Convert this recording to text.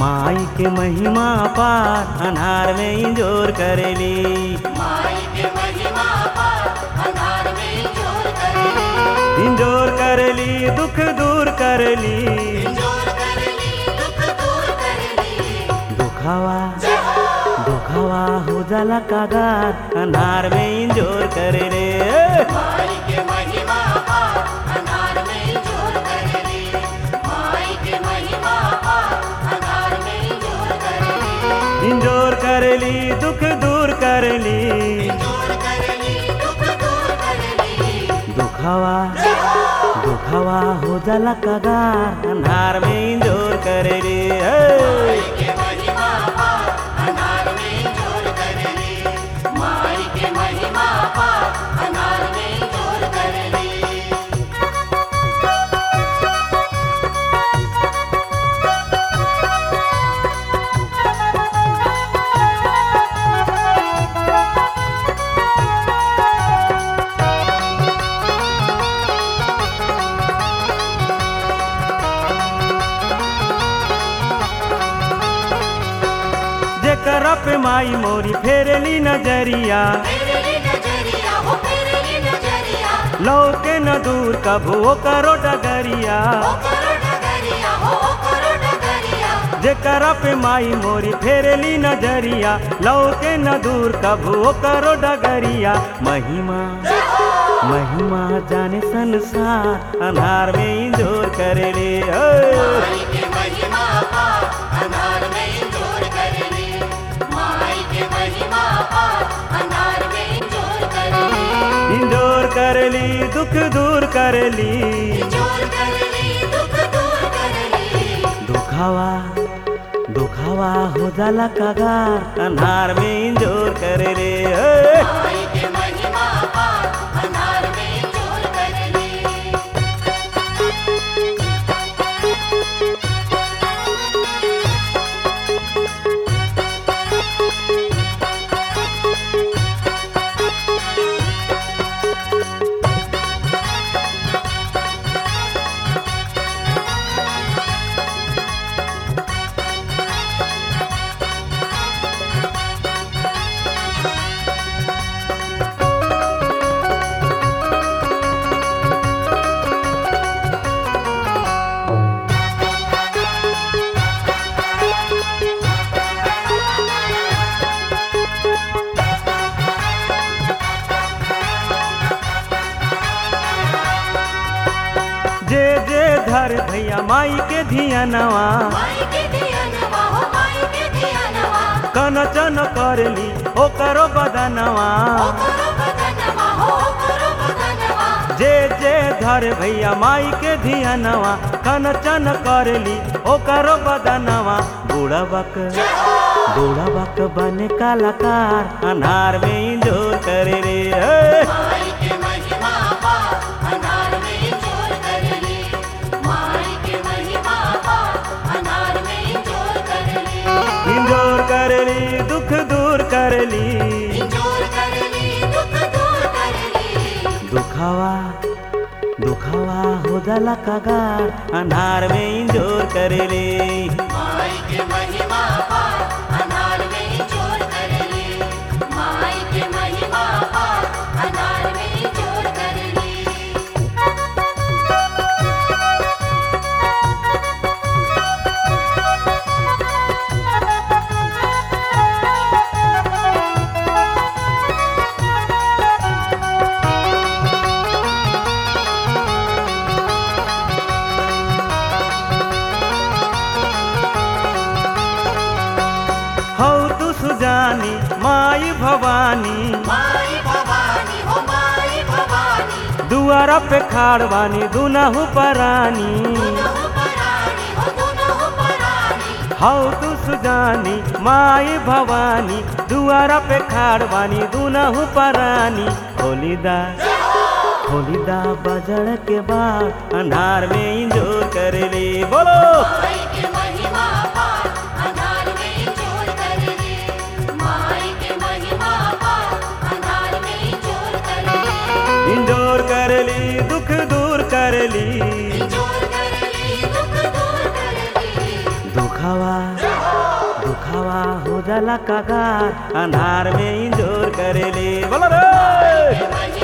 माई के महिमा पार अनार में इंजोर करेली माई के महिमा पार अंधार में जोर करेली इंजोर करेली दुख दूर करेली जोर करेली दुख दूर करेली दुखावा दुखावा हो जाला कागार अनार में इंजोर करेले माई के महिमा पार अंधार में जोर करेली माई के महिमा पार अंधार में जोर करेली इंजोर करेली दुख दूर करेली जोर करेली दुख दूर करेली दुखावा दुखावा हो जाला कागार अनार में इंजोर करेली माई के महिमा पार अंधार में जोर करेली माई के महिमा पार अंधार में जोर करेली जेकर पे माई मोरी फेरली नजरिया फेरली नजरिया हो फेरली नजरिया लौके न दूर कभू ओ करो डगरिया ओ करो डगरिया हो ओ करो डगरिया जेकर पे माई मोरी फेरली नजरिया लौके न दूर कभू ओ करो डगरिया महिमा महिमा जाने संसार अनार में इंजोर करेले माई के महिमा पार अंधार में जोर करेली माई के महिमा पार अंधार में जोर करेली इंजोर करेली दुख दूर करेली जोर करेली दुख दूर करेली दुखावा दुखावा हो जाला कागार अनार में इंजोर करेले माई के महिमा पार अंधार में जोर करेली जे जे धर भैया माई के धियानवा माई के धियानवा हो माई के धियानवा कनचन करली ओ करो बदनवा ओ करो बदनवा हो ओ करो बदनवा जे जे धर भैया माई के धियानवा कनचन करली ओ करो बदनवा बूढ़बक बूढ़बक बने कलाकार अनार में इंजोर करे रे हे। माई के महिमा पार अंधार में जोर करेली माई के महिमा पार अंधार में जोर करेली इंजोर करली दुख दूर करली जोर करेली दुख दूर करेली दुखावा दुखावा हो जाला कागार अनार में इंजोर करेली माई के महिमा पार अंधार में जोर करेली माई के महिमा पार अंधार में जोर करेली हौ तू सुजानी माई भवानी माई भवानी हो माई भवानी दुआरा पे खाड़ बानी दुनहु परानी दुनहु परानी हो दुनहु परानी हौ तू सुजानी माई भवानी दुआरा पे खाड़ बानी दुनहु परानी खोलीदा खोलीदा बजड़ के बाद अंधार में इंजोर करेली बोलो माई के महिमा पार अंधार में जोर करेली माई के महिमा पार अंधार में जोर करेली इंजोर करली दुख दूर करली जोर करेली दुख दूर करेली दुखावा दुखावा हो जाला कगार अनार में इंजोर करेले बोलो रे महिमा